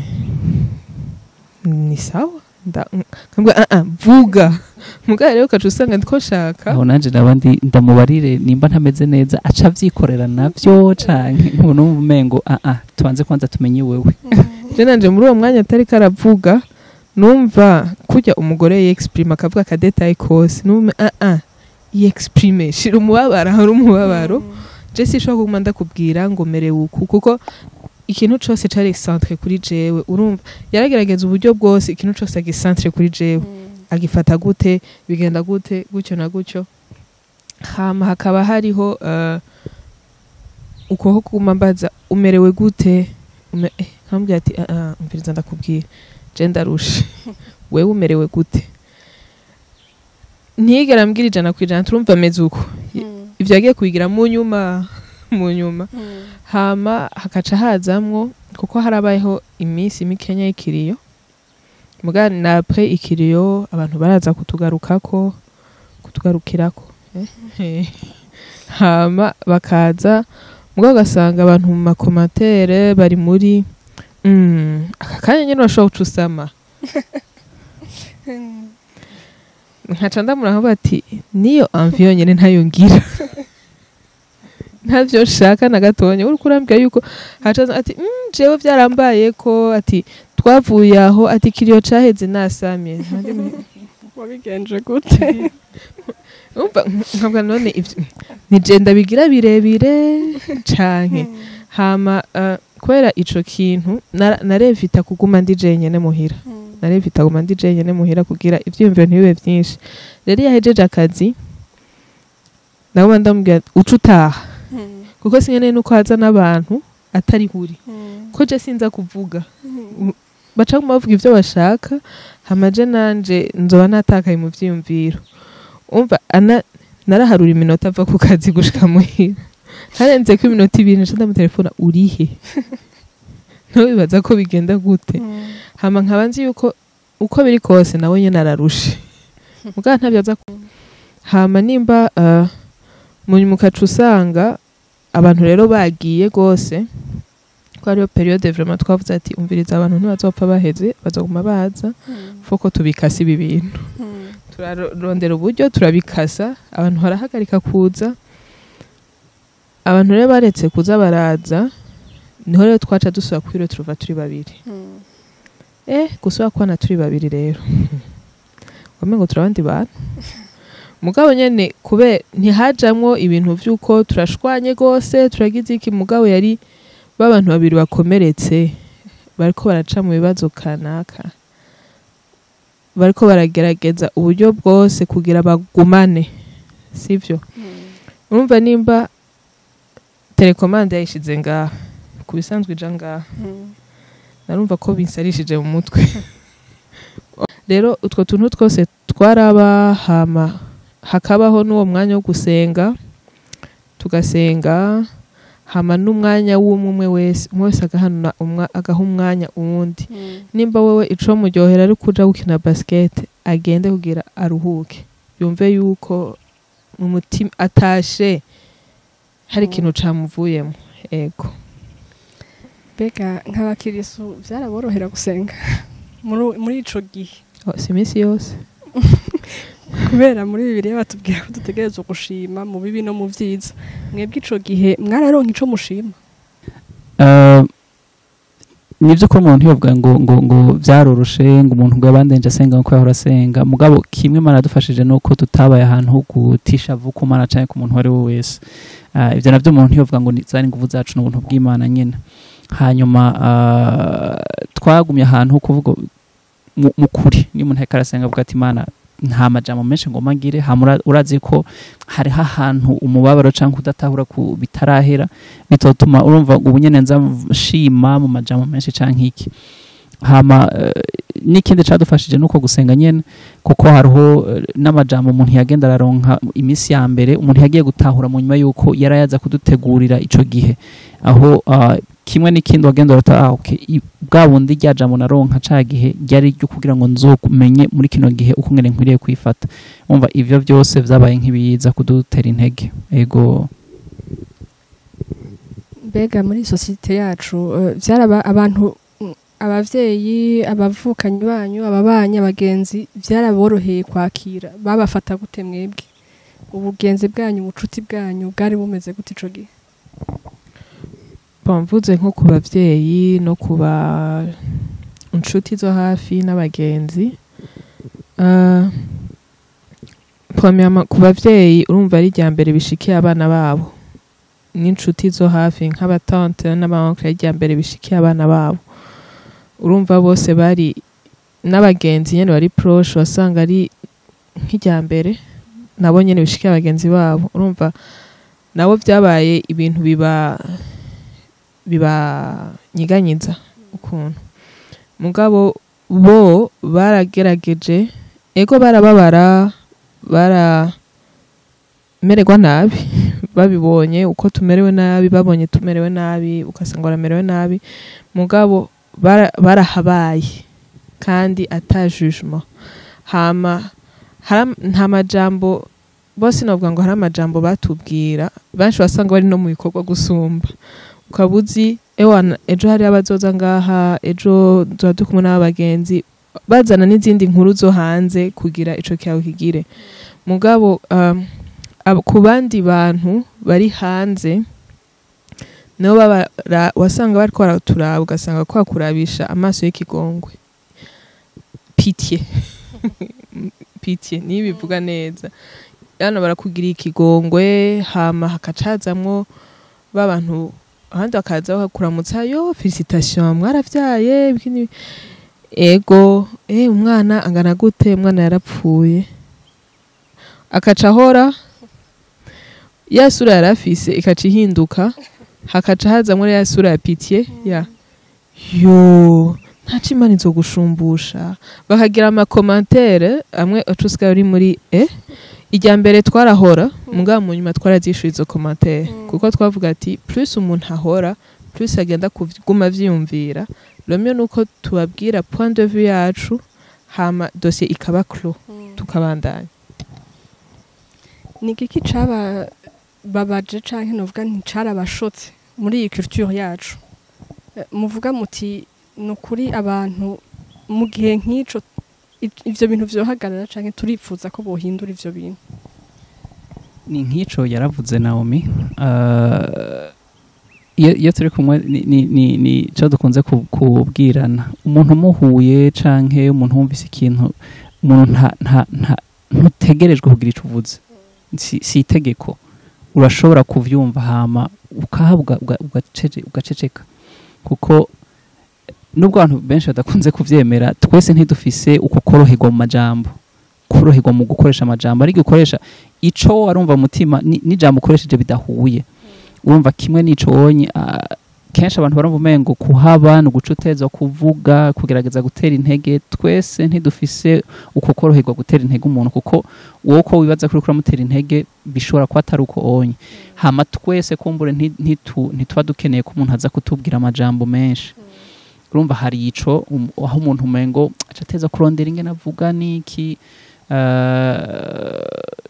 ni sawa nda nkambwira ah ah vuga mugabo rero ukaca usanga ndiko nshaka aho nanje nabandi ndamubarire nimba ntameze neza aca avyikorera navyo canke nkubona wumva umengo ah ah tubanze kwanza tumenye wewe je nanje muri uwo mwanya atari karavuga numva kurya umugore yexprime akavuga akadetaye kose numva ah ah yexprime shira umubabaro hari umubabaro je sinshobora kuguma ndakubwira ngo merewe uku kuko ikintu cose cari centre kuri jewe urumva yaragerageza uburyo bwose ikintu cose agicentre kuri jewe agifata gute bigenda gute gutyo na gutyo hama hakaba hariho uh, uko kuguma mbaza umerewe gute Ume, eh, nkambwira ati ah, ah, umviriza ndakubwira je ndarushe wewe umerewe gute ntiyigera ambwira ijana ku ijana turumva ameze uko ivyo yagiye kubigira mu nyuma mu nyuma hama hakaca hazamwo kuko harabayeho iminsi mikenya y'ikiriyo muga napre ikiriyo abantu baraza kutugarukako kutugarukirako eh? hama bakaza muga ugasanga abantu mu makomatere bari muri mm, aka kanya nyene urashobora guca usama nkaca ndamura bati niyo amvi yonyene ntayo ngira ntavyo nshaka na gatonya uriko urambwira yuko haca aza ati mm, jewe vyarambaye ko ati twavuye aho ati kiriyo caheze nasamye wabigenje gute umva nkabwa none ivyo nije ndabigira birebire canke hama uh, kubera ico kintu nara- narevita kuguma ndi jenyene muhira narevita kuguma ndi jenyene muhira kugira ivyiyumviro ntibibe vyinshi rero iyo ahejeje akazi naguma ndamubwira uca utaha kuko sinkeneye nuko haza n'abantu atari huri ko je sinza kuvuga baca guma bavuga ivyo bashaka hama je nanje nzoba natakaye mu vyiyumviro umva ana naraharura iminota ava ku kazi gushika muhira harenze ko iminota ibiri nca ndamutelefona urihe ntiwibaza ko bigenda gute hama nkaba nzi yuko uko biri kose nawe nyene ararushe mugabo ntavyo aza ku- hama nimba uh, munyuma ukaca usanga abantu rero bagiye gose ko hariyo periode vraiment twavuze ati umviriza abantu ntibazopfa baheze bazoguma baza foko tubikasa ibi bintu turarondera uburyo turabikasa abantu barahagarika kuza abantu rero baretse kuza baraza niho rero twaca dusubira kwiro turuva turi babiri eh gusubira kubana turi babiri rero wamengo turi abandi bantu mugabo nyene kube ntihajamwo ibintu vy'uko turashwanye gose turagize iki mugabo yari b'abantu babiri bakomeretse bariko baraca mu bibazo kanaka bariko baragerageza uburyo bwose kugira bagumane sivyo urumva nimba telekomande yayishize ngaha ku bisanzwe ija ngaha narumva ko binsarishije mu mutwe rero utwo tuntu twose twaraba hama hakabaho n'uwo mwanya wo gusenga tugasenga hama n'umwanya w'umwe umwe wese umwe wese agahanura umwa- agaha umwanya uwundi nimba wewe ico muryohera ari kuja gukina basket agende kugira aruhuke yumve yuko mu mutima atashe hari Mm. ikintu camuvuyemo ego mbega nk'abakirisu byaraborohera gusenga muri muri ico gihe Oh, si iminsi yose kubera muri bibiliya batubwira ko dutegerezwa gushima mu bibi no mu byiza mwebwe ico gihe mwararonka ico mushima Uh, nibyo ko umuntu yovuga ngo ngo ngo byaroroshe ngo umuntu ngo yabandenje asenga nkuko yahora asenga mugabo kimwe mana dufashije nuko tutabaye ahantu ho gutisha vuko mana cyane ku muntu uwo ari we wese uh, ibyo nabyo umuntu yovuga ngo ni zari ingufu zacu n'ubuntu bw'imana nyine hanyuma uh, twagumye ahantu ho kuvuga mu mu kuri niyo umuntu ariko arasenga avuga ati imana nta majambo menshi ngo magire hama urazi ko hariho ahantu umubabaro cyangwa kudatahura ku bitarahera bitotuma urumva ubu nyene nza nshima mu majambo menshi canke iki hama eh, n'ikindi cadufashije nuko gusenga nyene kuko hariho eh, n'amajambo umuntu yagenda araronka imisi ya mbere umuntu yagiye gutahura mu nyuma yuko yarayaza kudutegurira ico gihe aho ah, kimwe n'ikindi wagenda urata ah, okay, i- bwa bundi rya jambo naronka ca gihe ryari ryo kugira ngo nzomenye muri kino gihe uko ngene nkwiriye kwifata umva ivyo byose vyabaye nk'ibiza kudutera intege ego mbega muri sosiyete yacu eh, byaraba abantu mm, abavyeyi abavukanyi banyu ababanyi abagenzi byaraboroheye kwakira babafata gute mwebwe ubugenzi bwanyu ubucuti bwanyu bwari bumeze gute ico gihe mvuze nko ku bavyeyi no ku ba inshuti zo hafi n'abagenzi Ah, premièrement, ku bavyeyi urumva ari irya mbere bishikiye abana babo n'inshuti zo hafi nk'abatante n'abaonkle irya mbere bishikiye abana babo urumva bose bari n'abagenzi nyene bari proche wasanga ari nk'irya mbere nabo nyene bishikiye abagenzi babo urumva nabo vyabaye ibintu biba bibanyiganyiza ukuntu mugabo bo baragerageje ego barababara baramererwa nabi babibonye uko tumerewe nabi babonye tumerewe nabi ugasanga baramerewe nabi mugabo bara- barahabaye kandi ata jugement hama haram- nta majambo bose novuga ngo hari amajambo batubwira benshi wasanga bari no mu bikorwa gusumba ukaba uzi ewana ejo hari abazoza ngaha ejo tuba turi kumwe n'abagenzi bazana n'izindi nkuru zo hanze kugira ico cyawe kigire mugabo um, ab- ku bandi bantu bari hanze nibo babara- wasanga bariko baraturaba ugasanga ko bakurabisha amaso y'ikigongwe pitiye pitiye niyo bivuga neza hano barakugiriye ikigongwe hama hakacazamwo ba bantu ahandi bakaza bakakuramutsa yo felicitation mwaravyaye ibiki n'ibi." ego eh umwana angana gute umwana yarapfuye akaca ahora ya sura yari afise ikaca ihinduka hakaca hazamwo ya sura ya pitiye ya yo ntaco imana izogushumbusha bakagira amakomantere amwe uca usigaye uri muri e irya mbere twarahora mugabo mu nyuma twarazishyura izo komantere kuko twavuga ati plus umuntu ahora plus agenda kuguma avyiyumvira romeo nuko tubabwira point de vue yacu hama dosiye ikaba clo tukabandanya ni igiki caba babaje canke novuga nti carabashotse muri iyi culture yacu Eh, muvuga muti ni ukuri abantu mu gihe nk'ico i- ivyo bintu vyohagarara canke turipfuza ko bohindura ivyo bintu ni nk'ico yaravuze naomi uh, iyo iyo turi kumwe ni, ni, ni, ni co dukunze ku- kubwirana umuntu umuhuye canke umuntu wumvise ikintu umuntu nta, nta, nta, ntutegerejwe kugira ico uvuze si, si itegeko urashobora kuvyumva hama ukahabwa uga- ugacece- ugaceceka kuko nubwo abantu benshi badakunze kuvyemera twese ntidufise uko koroherwa mu majambo Ku- koroherwa mu gukoresha amajambo ariko ukoresha ico warumva mutima ni- n'ijambo ukoresheje bidahuye urumva kimwe n'ico wonye ah, kenshi abantu barumva umengo kuhaba ni ugucuteza kuvuga kugerageza gutera intege twese ntidufise uko koroherwa gutera intege umuntu kuko wowe uko wibaza kuri kuramutera intege bishobora kuba atari uko onye hama twese kumbure nti- ntitu- ntituba dukeneye ko umuntu aza kutubwira amajambo menshi urumva hari ico um- aho umuntu umengo aca ateza kurondera ingene avuga niki eh,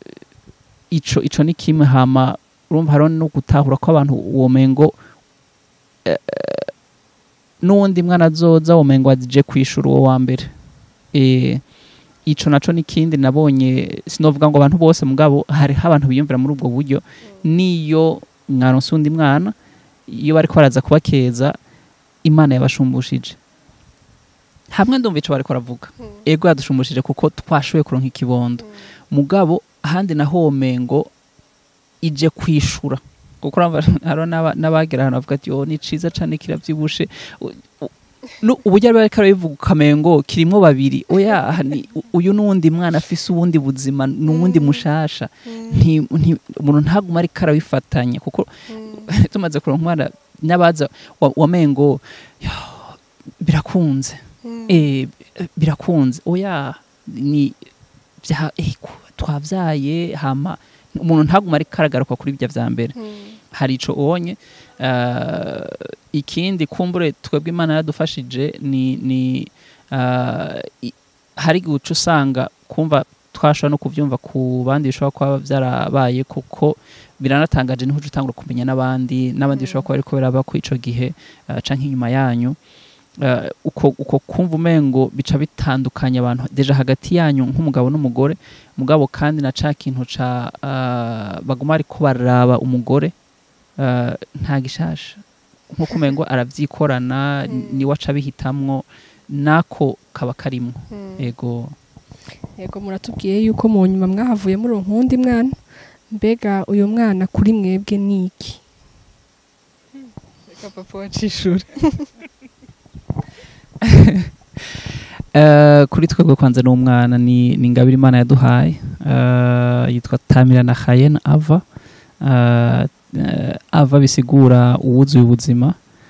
ico ico ni kimwe hama urumva hariho no gutahura ko abantu uwo mengo eh, n'uwundi mwana azoza uwo mengo aje kwishura uwo wa mbere eh, ico naco n'ikindi nabonye sinovuga ngo abantu bose mugabo hariho abantu biyumvira muri ubwo buryo niyo mwaronse undi mwana iyo bariko baraza kubakeza imana yabashumbushije hamwe ndumva ico bariko baravuga ego yadushumbishije kuko twashoboye kuronka ikibondo mugabo ahandi naho womengo ije kwishura kuko urumva hariho n'aba- n'abagera ahantu bavuga ati oh ni ciza cane kiravyibushe U- u- nu- uburyo ari bariko barabivuga ukamengo kirimwo babiri oya aha ni u- uyu n'uwundi mwana afise uwundi buzima n'uwundi mushasha nti- nti- umuntu ntaguma ariko arabifatanya kuko tumaze kuronka umwana n'abaza wa- wamengo "Yo, birakunze eh, birakunze oya ni bya eh, ku- twavyaye hama umuntu ntaguma ariko aragaruka kuri ibyo vya mbere hari ico ubonye uh, ikindi kumbure twebwe imana yaradufashije ni, ni uh, i- hari guca usanga kumva twashobora no kuvyumva ku bandi bishobora kuba vyarabaye kuko biranatangaje niho uca utangura kumenya n'abandi n'abandi bishobora kuba ariko biraba ku ico gihe uh, canke inyuma yanyu uh, uko, uko kumva umengo bica bitandukanya abantu deja hagati yanyu nk'umugabo n'umugore mugabo kandi na ca kintu ca uh, baguma ariko baraba umugore uh, nta gishasha nkuko umengo aravyikorana niwe aca abihitamwo nako kaba karimwo ego yego muratubwiye yuko mu nyuma mwahavuye muri uwundi mwana mbega uyu mwana kuri mwebwe ni iki reka papa wacishura Uh, kuri twebwe kwanza ni umwana ni ni ingabire imana yaduhaye uh, yitwa tamira na hayen ava uh, uh, ava bisigura uwuzuye ubuzima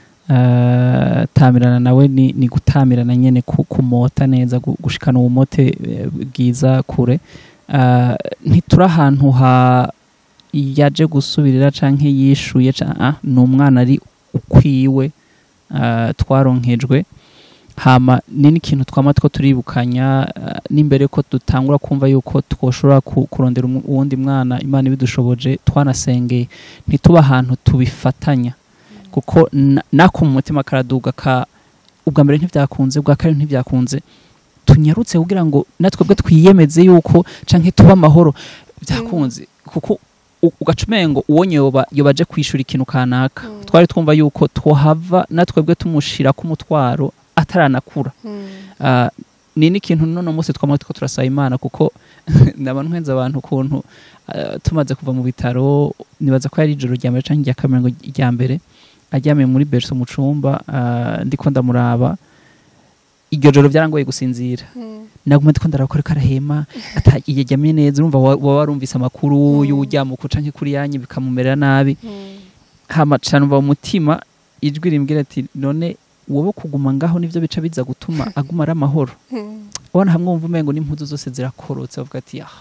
uh, tamirana nawe ni, ni gutamirana nyene ku, kumota neza gu- gushikana ubumote eh, bwiza kure uh, ntituri ahantu ha yaje gusubirira canke yishuye ca- ah, ni umwana ari ukwiwe uh, twaronkejwe hama ni n'ikintu twama two turibukanya uh, n'imbere ko dutangura kumva yuko twoshobora ku- kurondera umu- uwundi mwana imana ibidushoboje twanasengeye ntituba ahantu tubifatanya kuko na- nako mu mutima karaduga ka ubwa mbere ntivyakunze ubwa kabiri ntivyakunze tunyarutse kugira ngo natwebwe twiyemeze yuko canke tuba amahoro byakunze kuko u- ugaca umengo uwonye yoba yobaje kwishura ikintu kanaka twari twumva yuko twohava natwebwe tumushira ku mutwaro ataranakura Ah, ni n'ikintu none munsi twama two turasaba imana kuko ndaba ntwenza abantu ukuntu ah, tumaze kuva mu bitaro nibaza ko yari ijoro rya mbere canke irya kabiri ngo irya mbere aryamiye muri berso mu cumba ah, ndiko ndamuraba iryo joro byarangoye gusinzira naguma ndiko ndaraba ko ariko arahema ataryamye neza urumva wa- waba warumvise amakuru y'uwuryamuko canke kuri yanyu bikamumerera nabi hama cane umva mu mutima ijwi rimbwira ati none wowe kuguma ngaho nivyo bica biza gutuma aguma ari amahoro ubona hamwe wumva umengo n'impuzu zose zirakorotse bavuga ati ah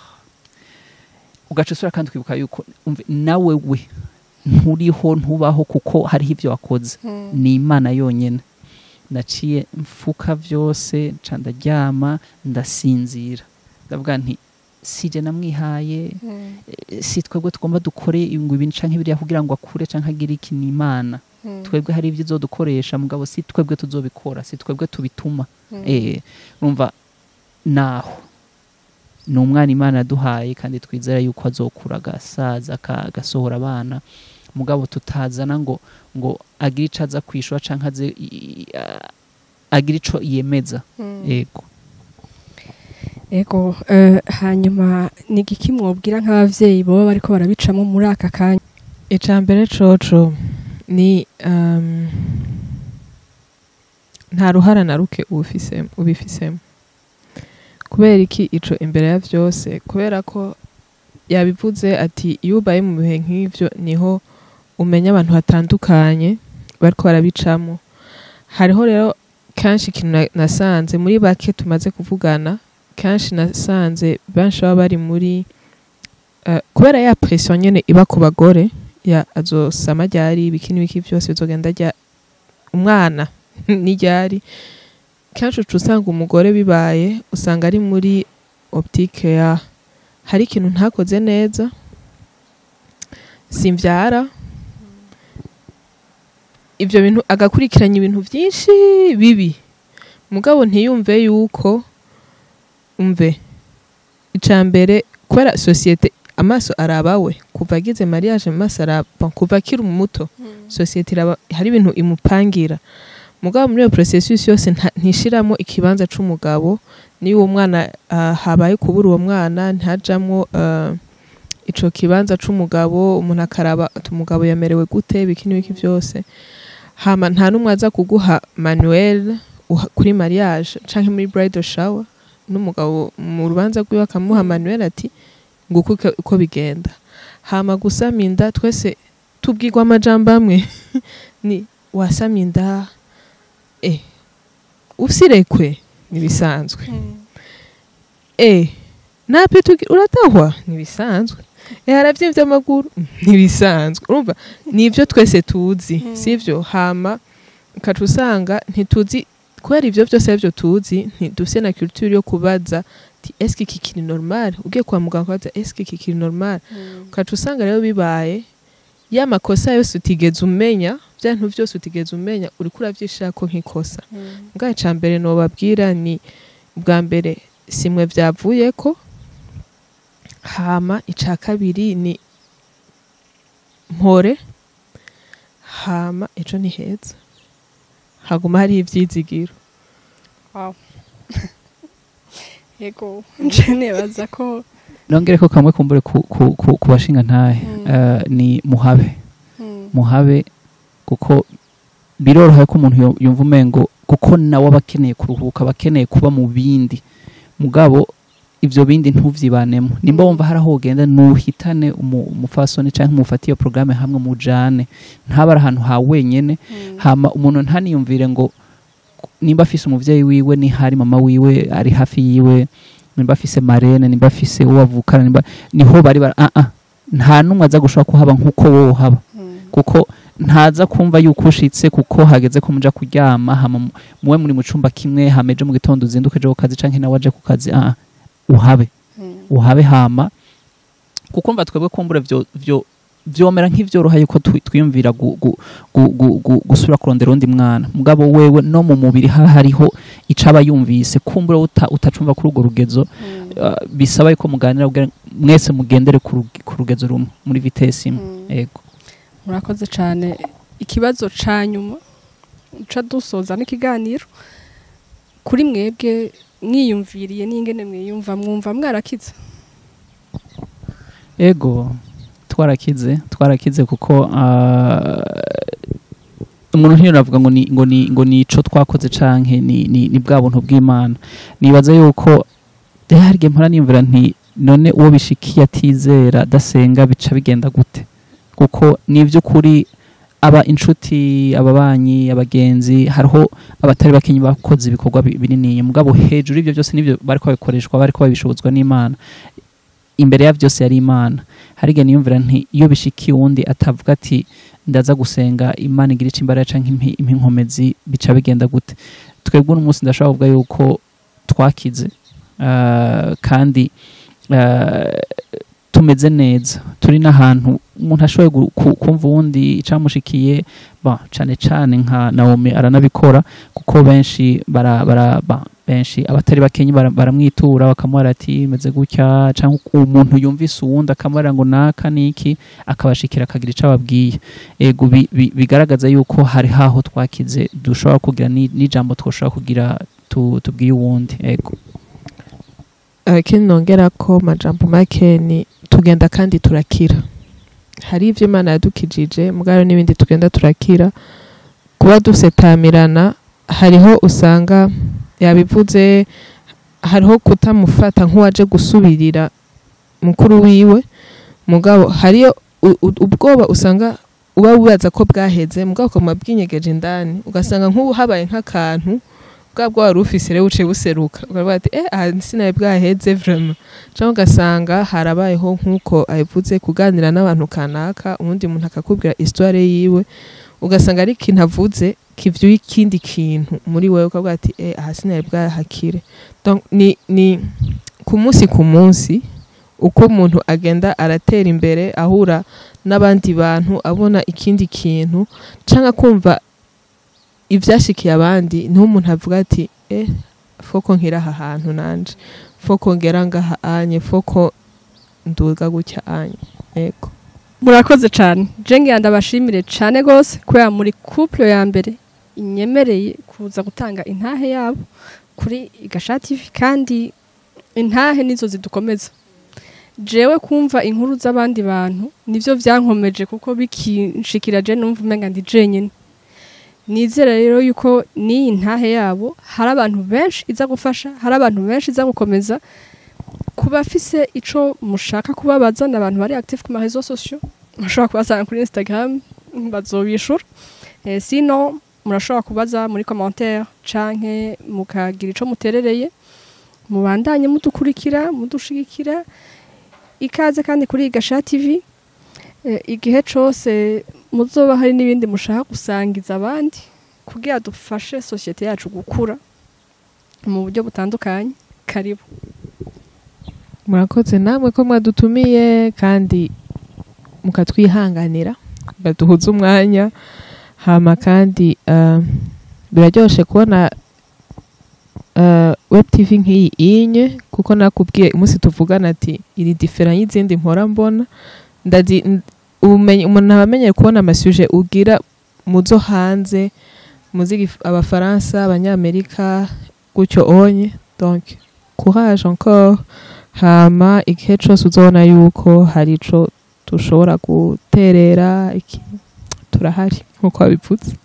ugaca usura kandi ukibuka yuko umve, nawe we nturiho ntubaho kuko hariho ivyo wakoze ni imana yonyene naciye mfuka vyose nca ndaryama ndasinzira ndavuga nti sije namwihaye eh, si twebwe tugomba dukore ngo ibintu canke biriya kugira ngo akure canke agire iki ni imana twebwe hari ibyo izodukoresha mugabo si twebwe tuzobikora si twebwe tubituma eh urumva naho ni umwana imana yaduhaye kandi twizera yuko azokura agasaza aka- agasohora abana mugabo tutazana ngo ngo agire ico aza kwishura canke aze i- i- a- agire ico yemeza yego ego eh, hanyuma ni igiki mwobwira nk'abavyeyi baba bariko barabicamo muri aka kanya icya mbere coco ni um, nta ruhara na ruke ubifisemo ubifisemo kubera iki ico imbere ya vyose kubera ko yabivuze ati iyo ubaye mu bihe nk'ivyo niho umenya abantu batandukanye bariko barabicamo hariho rero kenshi ikintu na- nasanze muri bake tumaze kuvugana kenshi nasanze benshi baba bari muri eh, kubera ya pression nyene iba ku bagore ya azosama ryari ibiki n'ibiki vyose bizogenda rya umwana n'iryari kenshi uca usanga umugore bibaye usanga ari muri optique ya hari ikintu ntakoze neza simvyara ivyo bintu agakurikiranya ibintu vyinshi bibi mugabo ntiyumve yuko umve ica mbere kubera sosiyete amaso arabawe kuva agize mariage mu maso araba kuva akiri muto sosiyete iraba hari ibintu imupangira mugabo muri iyo processus yose nta- ntishiramo ikibanza c'umugabo niyo uwo mwana ah, habaye kubura uwo mwana ntajamwo ah, ico kibanza c'umugabo umuntu akaraba ati umugabo yamerewe gute biki n'ibiki vyose hama nta n'umwe aza kuguha manuel uha- kuri mariage canke muri bridal shower n'umugabo mu rubanza rwiwe akamuha manuel ati nguko uko- uko bigenda hama gusama inda twese tubwirwa amajambo amwe ni wasama inda eh usirekwe nibisanzwe eh nape tugi uratahwa nibisanzwe eh haravyimvye amaguru nibisanzwe urumva nivyo twese tuzi Mm. sivyo hama ukaca usanga ntituzi kubera ivyo vyose arivyo tuzi ntidufise na culture yo kubaza ti eske iki kiri normal ugiye kwa muganga kubaza eske iki kiri normal ukaca usanga rero bibaye ya makosa yose utigeze umenya vya bintu vyose utigeze umenya uriko uravyishirako nk'ikosa mbwa ica mbere nobabwira ni bwa mbere simwe vyavuyeko hama ica kabiri ni mpore hama ejo ni heza haguma hariho ivyizigiro yego nje nibaza ko nongere ko kamwe kumbure ku, ku, ku, ku bashinga ntahe Mm. eh, ni muhabe mm, muhabe kuko biroroha ko umuntu yo- yumva umengo kuko nawe aba akeneye kuruhuka aba akeneye kuba mu bindi mugabo ivyo bindi ntuvyibanemo nimba Mm. wumva hari aho ugenda nuhitane umu- umufasoni canke umufate iyo programme hamwe mujane ntaba ari ahantu ha wenyene mm, hama umuntu ntaniyumvire ngo nimba afise umuvyeyi wiwe ni hari mama wiwe ari hafi yiwe nimba afise marene nimba afise uwo bavukana nimba niho bari bara ah ah nta numwe aza gushobora kuhaba nkuko wowe uhaba mm, kuko ntaza kumva yuko ushitse kuko hageze ko muja kuryama hama mu- muwe muri mu cumba kimwe hama ejo mu gitondo uzinduke ejo ku kazi canke nawe aje ku kazi ah ah, uhabe mm, uhabe hama kuko mva twebwe kumbura vyo vyo vyomera nk'ivyoroha yuko twi- twiyumvira gu- gu- gu- gu- gu- gusubira kurondera undi mwana mugabo wewe no mu mubiri haba hariho icaba yumvise kumbura uta, utacumva kuri urwo rugezo mm, uh, bisaba yuko muganira kugira mwese mugendere ku ruge- ku rugezo rumwe muri vitesi imwe mm. ego murakoze cyane ikibazo ca nyuma uca dusoza n'ikiganiro kuri mwebwe mwiyumviriye n'ingene mwiyumva mwumva mwarakize ego twarakize twarakize kuko ah, umuntu ntiyaravuga ngo ni ngo ni ngo ni ico twakoze canke ni ni, ni bwa buntu bw'Imana nibaza yuko eh, hari igihe mpora niyumvira nti none uwo bishikiye atizera adasenga bica bigenda gute kuko ni ivy'ukuri aba inshuti ababanyi abagenzi hariho abatari bakenyi bakoze ibikorwa bi- binini mugabo hejuru y'ivyo byose nivyo bariko babikoreshwa bariko babishobozwa n'Imana imbere ya vyose yari Imana hari igihe niyumvira nti iyo bishikiye uwundi atavuga ati ndaza gusenga Imana igira ico imbaraga canke impi- impa inkomezi bica bigenda gute twebwe uno munsi ndashobora kuvuga yuko twakize ah, kandi ah, tumeze neza turi n'ahantu umuntu ashoboye gu- ku- kumva uwundi icamushikiye ba cane cane nka Naomi aranabikora kuko benshi bara, bara ba, benshi abatari bakenyi bara- baramwitura bakamubara ati meze gutya cyangwa umuntu yumvise uwundi akamubara ngo naka niki akabashikira akagira icyo ababwiye ego bi- bi- bigaragaza yuko hari haho twakize dushobora kugira ni- n'ijambo twashobora kugira tu- tubwiye uwundi ego Eh, ikindi nongera ko majambo make ni tugenda kandi turakira hari ivyo imana yadukijije mugabo n'ibindi tugenda turakira kuba dusetamirana hariho usanga yabivuze hariho kutamufata nk'uwaje gusubirira mukuru wiwe mugabo hariyo u- u- ubwoba usanga uba wibaza ko bwaheze mugabo ukaba bwinyegeje indani ugasanga nk'ubu habaye nk'akantu bwa bwo wari ufise rero buciye buseruka ukavuga ati eh aha sinaye bwaheze vraiment cyangwa ugasanga harabayeho nk'uko abivuze kuganira n'abantu kanaka ubundi muntu akakubwira histoire yiwe ugasanga ari ikintu avuze kivyuye ikindi kintu muri wewe ukavuga ati eh aha sinaye bwahakire donc ni ni ku munsi ku munsi uko umuntu agenda aratera imbere ahura n'abandi bantu abona ikindi kintu cyangwa kumva ibyashikiye abandi niho umuntu avuga ati eh foko nkira aha hantu nanje foko ngera ngaha anye foko nduga gutya anye yego murakoze cyane jenge ndabashimire cyane rwose kubera muri couple ya mbere inyemereye kuza gutanga intahe yabo kuri Gasha TV kandi intahe nizo zidukomeza jewe kumva inkuru z'abandi bantu nivyo vyankomeje kuko bikinshikira je numva umenga ndi jenyine nizera rero yuko n'iyi ntahe yabo hari abantu benshi iza gufasha hari abantu benshi iza gukomeza ku bafise ico mushaka kubabaza ni abantu bari active ku marezo sociaux mushobora kubasanga kuri Instagram bazobishura eh, sino murashobora kubaza muri commentaire canke mukagira ico muterereye mubandanye mudukurikira mudushigikira ikaze kandi kuri Gasha TV eh, igihe cose muzoba hari n'ibindi mushaka gusangiza abandi kugira dufashe societe yacu gukura mu buryo butandukanye karibu murakoze namwe ko mwadutumiye kandi mukatwihanganira baduhuza umwanya hama kandi uh, biraryoshe kubona uh, web tv nk'iyi inye kuko nakubwiye umunsi tuvugana ati iri difera y'izindi mpora mbona ndazi n- ubumenyi umuntu aba amenyeye kubona amasuje ugira muzo hanze muzi gif- abafaransa abanyamerika gutyo onye donc courage encore hama igihe cose uzobona yuko hari ico dushobora guterera iki turahari nkuko wabivutse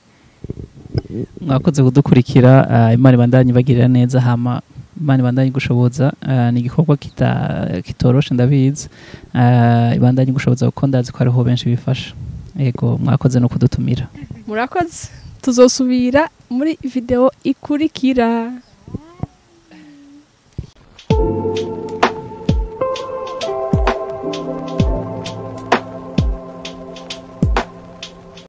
mwakoze kudukurikira ah, imana ibandanye ibagirira neza hama imana ibandanye gushoboza ah, ni igikorwa kita- kitoroshe ndabizi Ah, ibandanye gushoboza kuko ndazi ko hariho benshi bifasha yego mwakoze no kudutumira murakoze tuzosubira muri video ikurikira